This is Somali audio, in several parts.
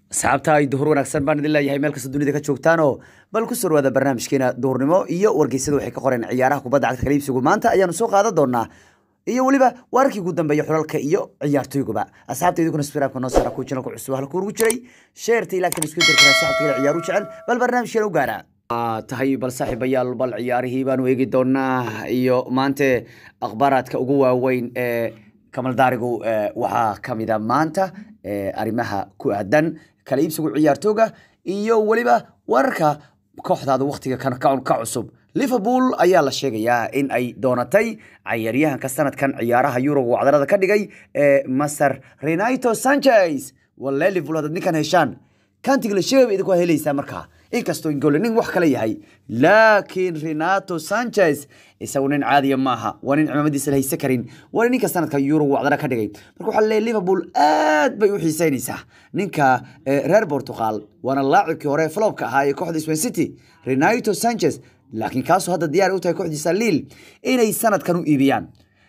asxaabta ay duhur wanaagsan baan idin leeyahay meel kasta dunida ka joogtaanoo bal ku soo dhawaada barnaamijkeena duhurnimo iyo wargeysada waxay ka qoreen ciyaaraha kubadda cagta kala iibsigu maanta ayaanu soo qaadan doonaa iyo weliba wararkii ugu dambeeya xulalka iyo ciyaartoyguba asxaabta idinkuna sbiraabka noo saara ku channelka cusub halka ugu jiray sheerta ilaagtan isku dir karaa saxabka kale ciyaaru jecel bal barnaamijkeena u gaara tahay bal saaxiibayaal bal ciyaarihii baanu eegi doonaa iyo maante akhbaaraadka ugu waaweyn ee kamal daarigu waxaa ka mida maanta arrimaha ku aadan kala iibsigu ciyaartooga iyo weliba wararka kooxdaada waktiga kan ka cusub liverpool ayaa la sheegayaa in ay doonatay cayaaryahanka sanadkan ciyaaraha yuroga wacdarada ka dhigay ee masar renato sanchez walle liverpool haddaad ninkan heshaan kantigla sheegaba idinku helaysaa markaa inkastoo ingole nin wax kale yahay laakiin renato sanchez isagu nin caadiya maaha waa nin cimaamadiisa la hayse karin waa ninka sanadka eurog wacdara ka dhigay marka waxaa leeyahy liverpool aad bay u xiiseynaysaa ninka reer portugal waana laacibkii hore flopka ahaa ee kooxda swan city renato sanchez laakiin kaasoo hadda diyaar u tahay kooxdiisa liil inay sanadkan u iibiyaan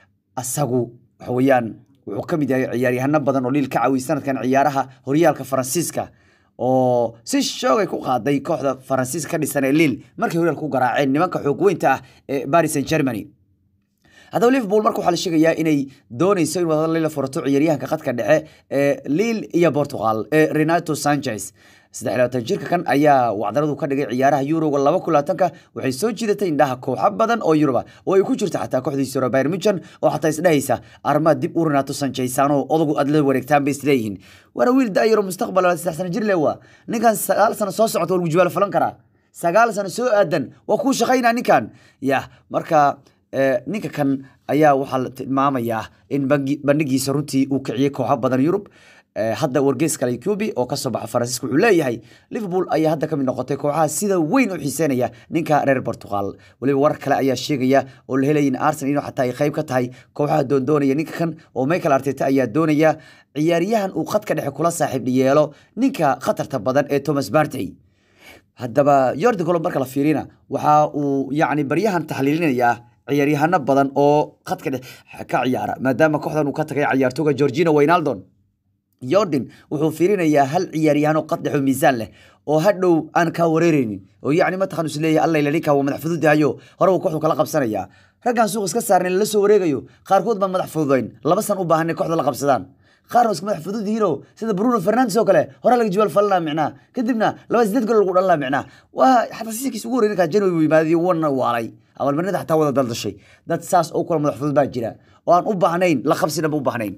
asagu waxa weeyaan wuxuu ka mid yahay ciyaaryahano badan oo liil ka caawiyay sanadkan ciyaaraha horyaalka faransiiska oo si shoogay ku qaaday kooxda faransiiska ka dhisan ee liil markay horyaalka u garaaceen nimanka xoog weynta ah ee paris saint germany haddaba liverpool marka waxaa la sheegayaa inay doonayso in wadada lila furato ciyaaryahanka khadka dhexe ee liil iyo portugal ee renato sanchez saddex labaatan jirka kan ayaa wacdaradu ka dhigay ciyaaraha yuroga laba kun labaatanka waxay soo jiidatay indhaha kooxo badan oo yuruba oo ay ku jirto xataa kooxdiisa hore bayern muchen oo xataa isdhehaysa armaa dib u renato sanchezano odagu aad la wareegtaan bay isleeyihiin waana wiil da'yaro mustaqbal saddex sano jir le waa ninkan sagaal sano soo socota war gujibaal falan karaa sagaal sano soo aadan waa kuu shaqaynaa ninkan yah marka ninka kan ayaa waxaa la tilmaamayaa in bandhigiisa runtii uu kiciyey kooxo badan yurub hadda wargeys kale cubi oo kasoo baxa faransiiska wuxuu leeyahay liverpool ayaa hadda kamid noqotay kooxaha sida weyn u xiiseynaya ninka reer portugal weliba warar kale ayaa sheegaya oo la helaya in arsenal inuu xataa ay qayb ka tahay kooxaha doondoonaya ninka kan oo michael arteta ayaa doonaya ciyaaryahan uu khadka dhexe kula saaxiib yeelo ninka khatarta badan ee thomas bartey haddaba yordi golob marka la fiirina waxa uu yacni baryahan taxliilinayaa ciyaaryahano badan oo khadka dhexe ka ciyaara maadaama kooxdan uu ka tagay ciyaartooga georgina waynaldon yordan wuxuu fiirinayaa hal ciyaaryahanoo qad dhexo miisaan leh oo hadhow aan kaa wareereynin oo yacni mataqan is leeyahay alla ninkaa waa madax fududahayo hore uu kooxdu kala qabsanaya raggan suuq iska saarnay lala soo wareegayo qaarkood baan madax fududayn laba san u baahanay kooxda la qabsadaan qaarna iska madax fudud yihiinoo sida bruno fernandes oo kale hore laga jibaal falanaa micnaa kadibna laba sideed gol lagu dhalanaa micnaa waa xataa sikiis ugu horey ninkaa january buu yimaadey wana waalay abaalmarinada xataa wada daldashay dad saas oo kula madax fudud baa jira oo aan u baahnayn la qabsi dhanba u baahnayn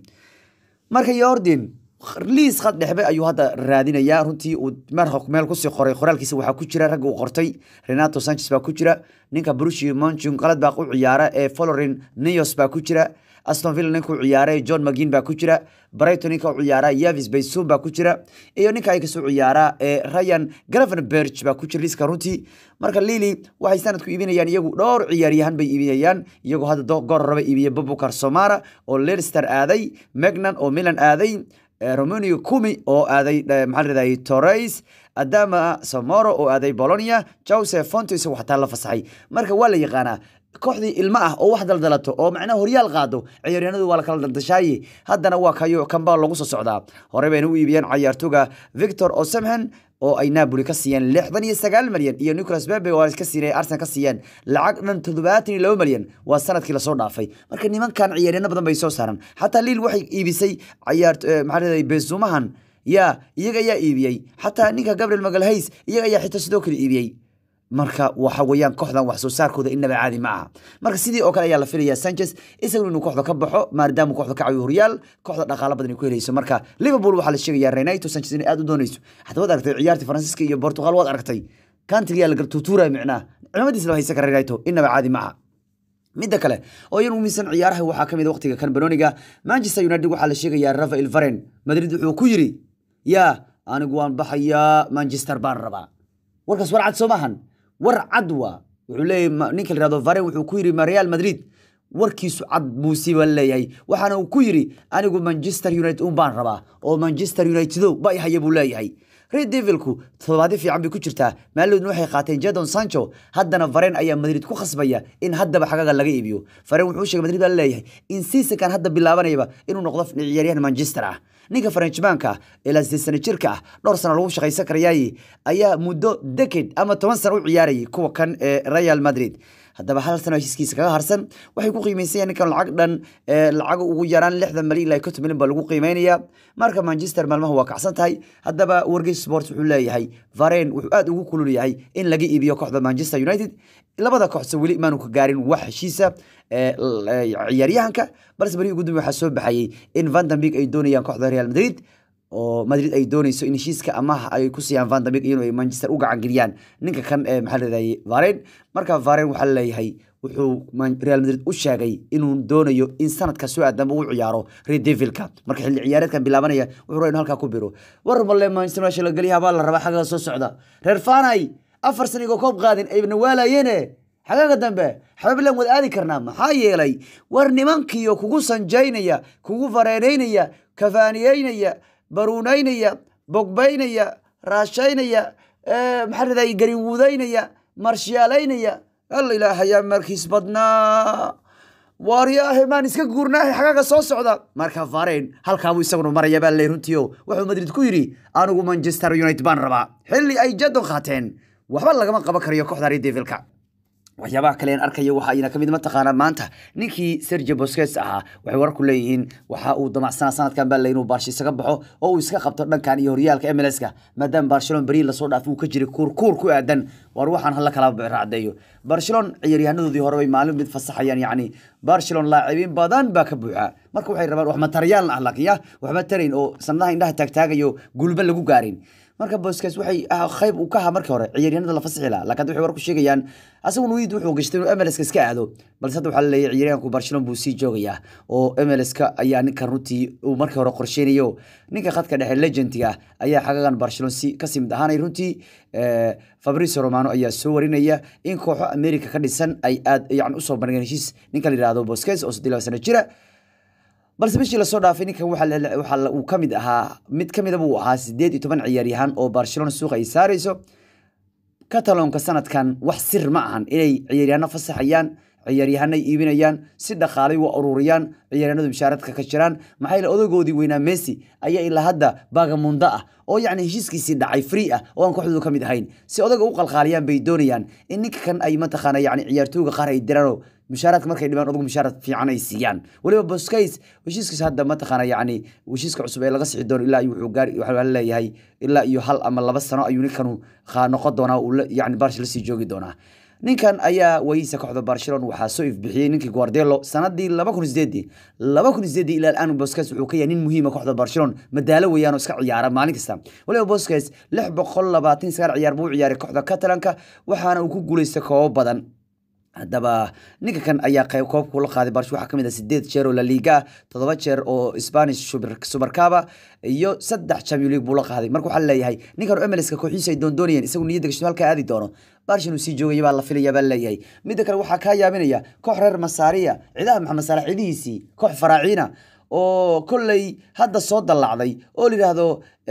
marka yordan liis khad dhexbe ayuu hadda raadinayaa runtii uu meel kusii qoray qoraalkiisa waxaa ku jira ragga uu qortay renato sanchez baa ku jira ninka brushi monchun qalad baa u ciyaara ee folorin neos baa ku jira aston villa ninka u ciyaara john magin baa ku jira brighton ninka u ciyaara yavis baysun baa ku jira iyo ninka ay kasoo ciyaara ee ryan gravenberg baa ku jira liiska runtii marka lili waxay sanadku iibinayaan iyagu dhowr ciyaaryahan bay iibinayaan iyagoo hadda goor raba iibiya bobukar somara oo leicester aaday megnan oo milan aaday romanio cumi oo aaday maxaa ladhahday torres adama samoro oo aaday bolonia joseph fonto isagu xataa la fasaxay marka waa la yaqaanaa kooxdii ilmo ah oo wax daldalato oo macnaha horyaal qaado ciyaaryahanadu waa la kala daldashaaye haddana waa kayo kambaa lagu soo socdaa hore bayna u iibiyeen cayaartooga victor osemhen oo ay napoli ka siiyeen lixdan iyo sagaal malyan iyo nicolas bebe oo ka siiyeen arsenal ka siiyeen lacag dhan toddobaatan iyo laba malyan waa sanadkii lasoo dhaafay marka nimankan ciyaaryaano badan bay soo saaran xataa liil waxay iibisay cayaar maxaa leedahay bezumahan ya iyaga ayaa iibiyey xataa ninka gabriel magalhays iyaga ayaa xitaa sidoo kale iibiyey marka waxa weeyaan kooxdan wax soo saarkooda inaba caadi ma aha marka sidii oo kale ayaa la filayaa sanchez isagu inuu kooxda ka baxo maadaama kooxda ka cawiyo horyaal kooxda dhaqaalo badan ay ku helayso marka liverpool waxaa la sheegayaa renato sanchez inay aad u doonayso xataa waad aragtay ciyaartii faransiiska iyo portugal waad aragtay kantriyaa la tuutuuraya micnaa ciidamadiisa la haysan kara renato inaba caadi ma aha midda kale oo iyan umiisan ciyaaraha waxaa kamid waqtiga kan banoniga manchester united waxaa la sheegayaa rafael varen madrid wuxuu ku yiri yaa anigu waan baxayaa manchester baan rabaa warkaas war cad soo maahan war cad waa wuxuu leeyahy ninka la yihahdo varen wuxuu ku yiri real madrid warkiisu cad buu siiba leeyahay waxaana uu ku yidhi anigu manchester united un baan rabaa oo manchester unitedo ba haya buu leeyahay red devilku toddobaadyo fiican bay ku jirtaa maalidoodna waxay qaateen jadon sancho haddana varen ayaa madrid ku khasbaya in haddaba xagaga laga iibiyo varen wuxuu sheegay madrid baa leeyahay in seasonkan hadda bilaabanayaba inuu noqdo ciyaaryahan manchester ah ninka farenjmaanka ah ee la sideed sano jirka ah dhowr sano lagu shaqaysan karayaaye ayaa muddo decade ama toban sano u ciyaarayay kuwa kan ee real madrid haddaba hal sano heshiiskiisa kaga harsan waxay ku qiimeysayaan ninkan lacag dhan lacag ugu yaraan lixdan malyan ilaa konton milyan baa lagu qiimeynaya marka manchester maalmaha waa kacsan tahay haddaba wargey sports wuxuu leeyahay varen wuxuu aad ugu kulul yahay in laga iibiyo kooxda manchester united labada kooxse weli maanu ka gaarin wax heshiisa ciyaaryahanka balse beri ugu dambe waxaa soo baxayay in vandambig ay doonayaan kooxda real madrid oo madrid ay doonayso in heshiiska amaha ay ku siiyaan vandambig iyano ay manchester u gacan geliyaan ninka kan ee maxaa leedahay varen marka varen waxaa leeyahay wuxuu real madrid u sheegay inuu doonayo in sanadka soo aadanba u ciyaaro red devilka marka xilli ciyaareedkan bilaabanaya wuxuu rabaa inu halkaa ku biro war malle manchester meesha la geliyaha baa la rabaa xagga soo socda reer fanay afar san igoo koob qaadin ayna waalayeene xagaaga dambe xabablan wad aadi karnaa maxaa yeelay war nimankiyo kugu sanjaynaya kugu fareenaynaya kafaaniyeynaya baruunaynaya bogbaynaya raashaynaya maxaa raday gariwuudaynaya marshiyaalaynaya alla ilaahayaa markiis badnaa waaryaahe maan iska guurnaahe xagaaga soo socda marka varen halkaabuu isaguna maraya baa ley runtiio wuxuu madrid ku yidhi anigu manchester united baan rabaa xilli ay jadon qaateen waxba lagama qaban karayo kooxda redevilka waxyaabaha kale aan arkayo waxa ayna kamid mataqaanaa maanta ninkii sergio bosques ahaa waxay wararku leeyihiin waxa uu damacsanaa sanadkan baa inuu baarsha isaga baxo oo uu iska qabto dhankan iyo horyaalka mlska maadaama barcelona beri lasoo dhaaf uu ka jiray kuurkuur ku aadan war waxaan hala kala raacdeeyo barcelona ciyaaryahaanadoodii hore bay maalin mid fasaxayaan yacni barcelona laacibiin badan baa ka buuxa marka waxay rabaan wax mataryaal ah laakiin ya waxba tarayn oo sanadaha indhaha taagtaagayo gulba lagu gaarin marka bosques waxay qayb uu ka ahaa markii hore ciyaaryahanada la fasixi lahaa laakiin waxay war ku sheegayaan asagu nuid wuxuu gashtay inuu mlska iska aado balse hadda waxaa laleeyahay ciyaaryahanku barcelona buu sii joogayaa oo mlska ayaa ninkan runtii uu markii hore qorsheynayo ninka khadka dhexe legendiga ayaa xagagan barcelona si kasii mid ahaanay runtii fabricio romano ayaa soo warinaya in kooxo america ka dhisan ay aad yani usoo bandhigeen heshiis ninka la yihahdo bosques oo saddeed laba sano jira balse bishii lasoo dhaafay ninkan waxa uu ka mid ahaa mid ka midaba uu ahaa sideed iyo toban ciyaaryahan oo barcelona suuqa ay saarayso cataloonka sanadkan wax sir ma ahan inay ciyaaryahanno fasaxayaan ciyaaryahanay iibinayaan si dhaqaalay u ururiyaan ciyaaryahanadu mushaaradka ka jiraan maxaa yeele odagoodii weynaa messi ayaa ilaa hadda baagamundo ah oo yacni heshiiskiisii dhacay free ah oo aan kooxdoodu ka mid ahayn si odaga u qalqaaliyaan bay doonayaan in ninka kan ay mataqaana yacni ciyaartooyga qaar ay diraanoo mushaaraadka markay dhibaan odagu mushaarad fiican ay siiyaan weliba boscays heshiiskiisa hadda mataqaana yacni heshiiska cusub ee laga sixi doono ilaa iyo wuxuu gaari waxaa leeyahay ilaa iyo hal ama laba sano ayuu ninkanu noqon doonaa uu yacni barsh la sii joogi doonaa ninkan ayaa wayiisa kooxda barcelona waxaa soo ifbixiyey ninkii guardelo sanadii laba kun sideedii laba kun sideedii ilaa aan bosques wuxuu ka yahay nin muhiima kooxda barcelona madaalo weeyaan oo iska ciyaara maalin kasta waliba bosques lix boqol labaatan sagaal ciyaar buu u ciyaaray kooxda catalanka waxaana uu ku guuleystay koobo badan haddaba ninka kan ayaa qayb koobku la qaaday barsh waxaa kamid ah sideed jeer oo la liiga ah toddoba jeer oo spanish supercaba iyo saddex champion league buu la qaaday marka waxaa leeyahay ninkan mlska kooxiisa ay doondoonayeen isagu niyadda gashto halkaa aadi doono barsh inuu sii joogaya baa la filaya baa leeyahay midda kale waxaa kaa yaabinaya koox reer masaariya ciidaha maxamed saalax ciidihiisii koox faraaciina oo kolley hadda soo dallacday oo la yidhaahdo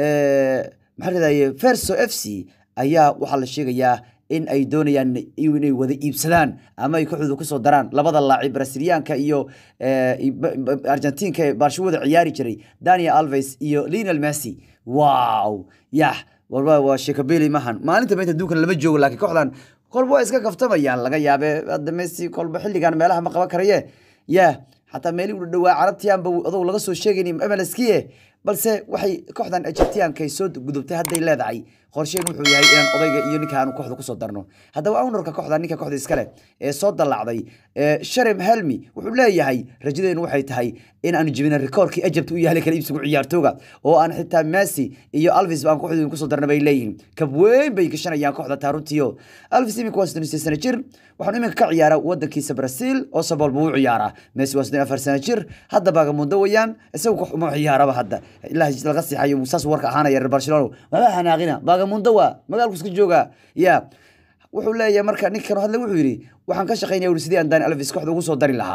maxaa leedahay ferso f c ayaa waxaa la sheegayaa in ay doonayaan inay wada iibsadaan ama ay kooxdooda kusoo daraan labada laacib brasiliyaanka iyo argentinka ee baarsho wada ciyaari jiray daniel alves iyo lionel messi wow yah warba waa sheekabeli mahan maalinta maynta adduunkan lama joogo laakiin kooxdan kolba waa iska kaftamayaan laga yaabe hadda messi kolba xilligan meelaha ma qaban karaye yah xataa meelii u dhawaa carabtiyaanba adogu laga soo sheegayni mlskiye balse waxay kooxdan egyptianka soo gudubtay hadday leedahay qorsheen wuxuu yahay inaan odayga iyo ninka aanu kooxda kusoo darno haddaba ownerka kooxda ninka kooxda iskale ee soo dallacday sharem helmi wuxuu leeyahay rajadeenu waxay tahay in aanu jebina rikoorkii egypt u yahlay kala iibsigu ciyaartooga oo aan xitaa messi iyo alvis aan kooxdooda kusoo darna bay leeyihiin kab weyn bay gashanayaan kooxda taaruntiyo alvis iminka waa soddon sano jir waxaanu iminka ka ciyaara wadankiisa brazil oo sabol buu u ciyaaraa messi waa soddon afar sano jir hadda baagamundo weeyaan isagu koox uma ciyaaraba hadda ilaa laga siixayo saas warka ahaanaya reer barcelona waba xanaaqina baagamundo waa magaalku iska jooga ya wuxuu leeyahay marka ninkan hadle wuxuu yidhi waxaan ka shaqaynaya uri sidii aan dani alvis kooxda ugu soo dari lahaa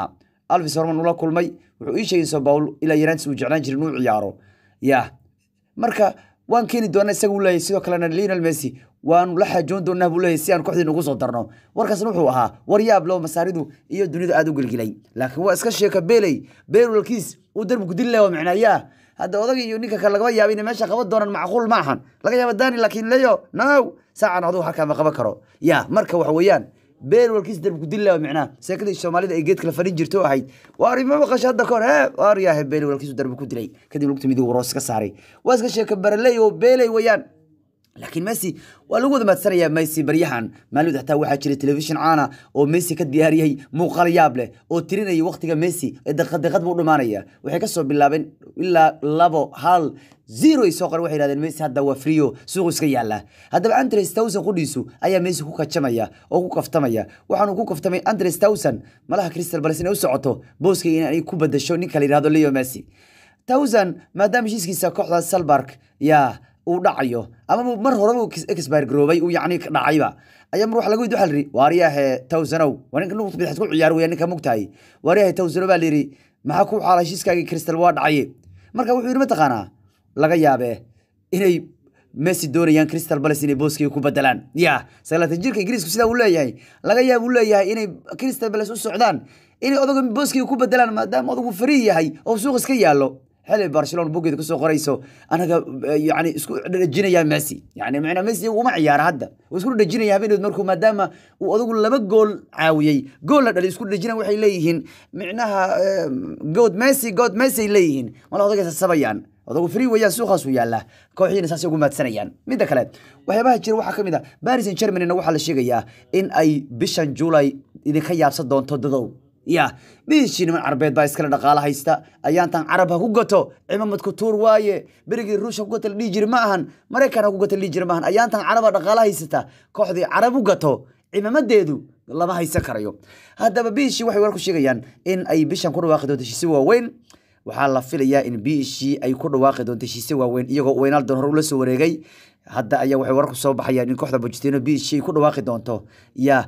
alvis horman ula kulmay wuxuu ii sheegay sao paul ilaa yaraantiis uu jeclaan jiray inuu ciyaaro ya marka waan keeni doonaa isaga uu leeyahay sidoo kalena lionel messi waanu la xaajoon doonaa buu leeyahay si aan kooxdiina ugu soo darno warkaasna wuxuu ahaa war yaab loo masaaridu iyo dunida aada u gelgilay laakiin waa iska sheeka beley beelwalkiis uu darbi ku dili lahaa micnaayaa hadda odaga iyo ninka kale lagama yaaba inay meesha qaban doonaan macquul ma ahan laga yaaba dani laakiin leyo now saacan adugu halkaa ma qaban karo ya marka waxa weeyaan beel walkiis darbi ku dili lahaa micnaha seekadii soomaalida ay geedkala fadhin jirto ahayd waar ima maqasho hadda kahor he waar yaahe beel walkiisu darbi ku dilay kadib lugta midig roos ka saaray waa iska sheeka baraley oo beeley weeyaan laakiin messi waa lagu wada maadsanayaa messi baryahan maalmid xataa waxaa jiray telefishin caana oo messi ka diyaariyey muuqaal yaab leh oo tirinaya waqtiga messi ee daqiiqad daqiiqad buu dhumaanaya waxay kasoo bilaabeen ilaa labo hal zero ay soo qoran waxay yidhahdeen messi hadda waa frio suuqu iska yaala haddaba andres towson qudhiisu ayaa messi ku kajamaya oo ku kaftamaya waxaanu ku kaftamay andres towson malaha crystal palace inay u socoto booskayga inay ku badasho ninka la yidhahdo leo messi towson maadaama heshiiskiisa kooxda salbark yaa uu dhacayo ama mar horeba expire garoobay uu yacni dhacayba ayaa mar waxa laga weydi waxa la yidhi waariyaahe towsanow waa ninka nuqta bidixad ku ciyaar weya ninka mugtahay waariyaahe towsanow baa la yidhi maxaa ku xaala heshiiskaagii crystal waa dhacaye marka wuxuu yidhi mataqaanaa laga yaabee inay messi doonayaan crystal palace inay booskiga ku bedelaan ya sagaalaatan jirka ingiriisku sidaa uu leeyahay laga yaab uu leeyahay inay crystal palace u socdaan inay odaga booskiga ku bedelaan maadaama odagu farii yahay oo suuq iska yaallo xili barcelona bugeeda kusoo qorayso anaga yani isku dhejinaya messi yani macnaa messi uma ciyaara hadda uu isku dhejinaya habeeneed markuu maadaama uu odagu laba gool caawiyey gool la dhalay isku dhejina waxay leeyihiin micnaha good messi god messi ay leeyihiin mala odagaysa sabayaan odagu free weeyaan suuqaasuu yaallaa kooxiina saasay ugu maadsanayaan midda kale waxyaabaha jira waxaa ka mid ah paris and germanyna waxaa la sheegayaa in ay bishan july idinka yaabsan doonto dadow ya bishii niman carabeed baa iskale dhaqaalo haysta ayaantan carab ha ku gato cimamadku tuur waaye berigii ruush ha ku gata la dhihi jiri ma ahan maraykan ha ku gata la dhihi jiri ma ahan ayaantan caraba dhaqaalo haysata kooxdii carab u gato cimamadeedu lama haysan karayo haddaba bishii waxay war ku sheegayaan in ay bishan ku dhawaaqi doonto heshiise waaweyn waxaa la filayaa in bishii ay ku dhawaaqi doonto heshiise waaweyn iyagoo weynaaldoon hore ula soo wareegay hadda ayaa waxay warar ku soo baxayaan in kooxda Pochettino biishi ay ku dhawaaqi doonto ya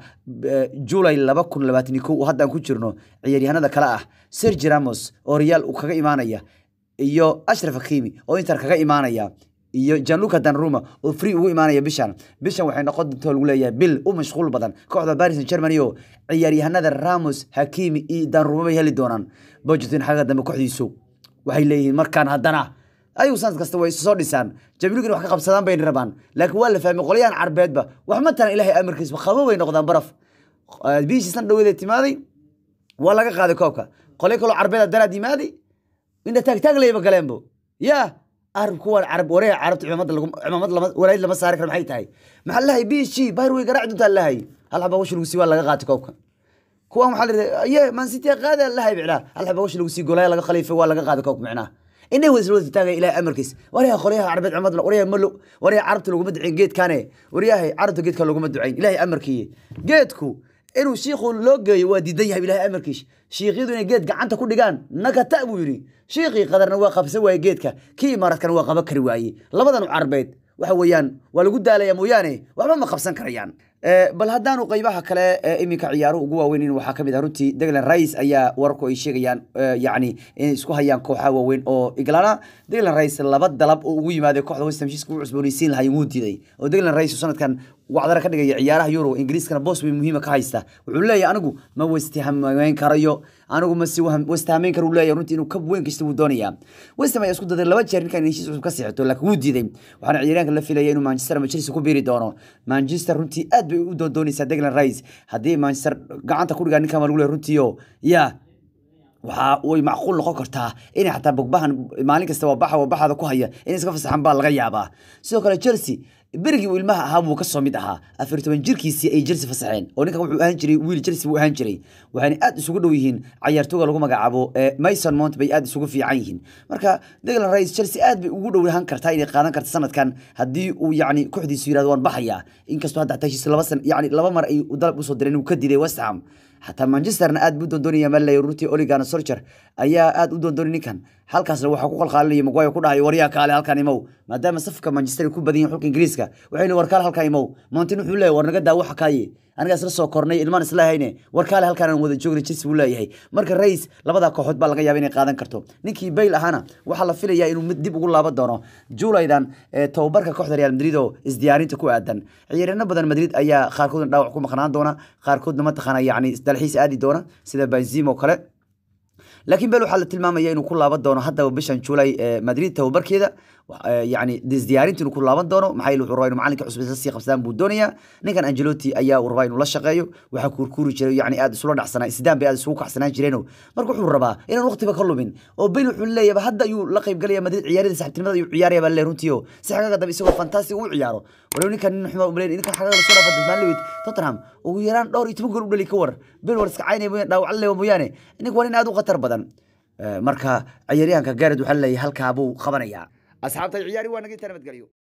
July 2021 hadda aan ku jirno ciyaaryahanada kale ah Sergio Ramos oo Real uu kaga imaanaya iyo Ashraf Hakimi oo Inter kaga imaanaya iyo Gianluca Donnarumma oo free ugu imaanaya bishan bishan waxay noqon doontaa lagu leeyahay bil u mashquul badan kooxda Paris Saint-Germain iyo ciyaaryahanada Ramos Hakimi iyo Donnarumma bay heli doonaan Pochettino xaga dambe kooxdiisu waxay leeyihiin markaan haddana ayuu sanad kasta way soo dhisaan jabiluugina wax ka qabsadaan bayna rabaan laakiin waa la fahmay qolyahan carbeedba wax ma taran ilaahay amarkiisba qabo bay noqdaan baraf biishii san dhaweeda timaaday waa laga qaaday koobka qolyo kaloo carbeeda daraad yimaaday indha taagtaag layba galeenbo yaa arab kuwan carab wareega carabta cimaamada lagu cimaamad lama walayd lama saari karo maxay tahay maxaa lahay biishii bayr way garaaci doontaa lahay hal xaba washi lagu sii waa laga qaatay koobka kuwan waxaa la yidhi ye man city qaada lahay bicnaa hal xaba washi lagu sii golaya laga khaliifay waa laga qaaday koobka micnaha inay wada wada taagay ilaahay amarkiis waryaha qolyaha carbeed cumad waryaha malo waryaha carabta laguma ducayn geedkane waryaha carabta geedka laguma ducayn ilaahay amarkiiye geedku inuu shiikhu loo geeyo waa diidan yahay ilaahay amarkiis shiikyadu inay geed gacanta ku dhigaan nakata buu yidhi shiikhii qadarna waa qabsan waaye geedka kii imaaradkana waa qaban kari waaye labadan carbeed waxa weeyaan waa lagu daalaya mooyaane waxba ma qabsan karayaan bal haddaanu qaybaha kale ee iminka ciyaaruhu ugu waaweyn waxaa kamid ah runtii deglan rice ayaa wararku ay sheegayaan yacni inay isku hayaan kooxaha waaweyn oo iglana deglan rice laba dalab oo ugu yimaaday kooxda west ham heshiiska u cusboonaysiin lahay wuu diiday oo deglan rice sanadkan wacdara ka dhigaya ciyaaraha euro ingiriiskana boos weyn muhiima ka haysta wuxuu leeyahay anigu ma westhameyn karayo anigu ma si westhameyn kara uu leeyahay runtii inuu kab weyn kasta wuu doonayaa west ham ayaa isku daday laba jeer ninkan heshiis cusub ka siixato laakiin wuu diiday waxaana ciyaaryaanka la filaya inuu manchester ama chelsea ku biiri doono manchester runtii aad bay u doondoonaysaa deglan rice haddii manchester gacanta ku dhigaa ninkan waa lagu leeyahay runtiio yaa waxaa way macquul noqon kartaa inay xataa bogbahan maalin kasta waa baxa waa baxaada ku haya inay iska fasaxan baa laga yaabaa sidoo kale chelsea berigii uu ilmaha ahaa buu kasoo mid ahaa afar toban jirkiisii ay chelsea fasaxeen oo ninkan wuxuu ahaan jiray wiil chelsea buu ahaan jiray waxayna aad isugu dhow yihiin cayaartooga lagu magacaabo mason mount bay aad isugu fiican yihiin marka deglan rice chelsea aad bay ugu dhowahan kartaa inay qaadan karta sanadkan haddii uu yacni kooxdiisu yirahdo waan baxayaa inkastoo hadda xataa heshiis laba san yacni laba mar ay dalab usoo direen uu ka diiday west ham xataa manchesterna aad buu doondoonaya malay runtii oligana solcher ayaa aad u doondoonay ninkan halkaasna waxaa ku qalqaalinaya maguire ku dhahay waryaa kaale halkan imow maadaama safka manchester ay ku badan yihin xulka ingiriiska waxayna war kaale halkan imow mountain wuxuu leeyahay war naga daa waxa kaaye anigaa isla soo kornay ilmaan isla hayne warkaale halkaan aan wada joognay chelsea buu leeyahay marka rais labada kooxood baa laga yaaba inay qaadan karto ninkii bayl ahaana waxaa la filayaa inuu mid dib ugu laaban doono julaydan ee tababarka kooxda real madrid oo isdiyaarinta ku aadan ciyaaryaano badan madrid ayaa qaarkoodna dhaawac ku maqnaan doona qaarkoodna mataqaana yacni dalxiis aadi doona sida benzim oo kale laakiin bel waxaa la tilmaamaya inuu ku laaban doono haddaba bishan julay ee madrid tababarkeeda yani isdiyaarinta inuu ku laaban doono maxaa yeele wuxuu rabaa inuu macalinka cusub isla sii qabsadaan buu doonayaa ninkan angelotti ayaa uu rabaa inuu la shaqeeyo waxaa kuurkuuri jiray yani aad isula dhacsanaa sidaan bay aad isugu kacsanaan jireeno marka wuxuu rabaa inaan waqtiba ka lumin oo bel wuxuu leeyahay hadda ayuu la qaybgalaya madrid ciyaarada saxibtinimada ayuu ciyaaraya baa le runtii oo si xagaga dambe isagoo fantastic u ciyaaro walow ninkan nin xuma umaleyn ninkan xagaga lasoo dhafa dasmaan lewid tottenham ugu yaraan dhowr iyo toban gool u dhali ka war bel war iska caynaya mooyaane dhaawac lewa mooyaane ninka waa nin aad u khatar badan marka ciyaaryahanka gared waxaa leeyahay halkaa buu qabanayaa asxaabta ciyaari waa naga intaa nabadgelyo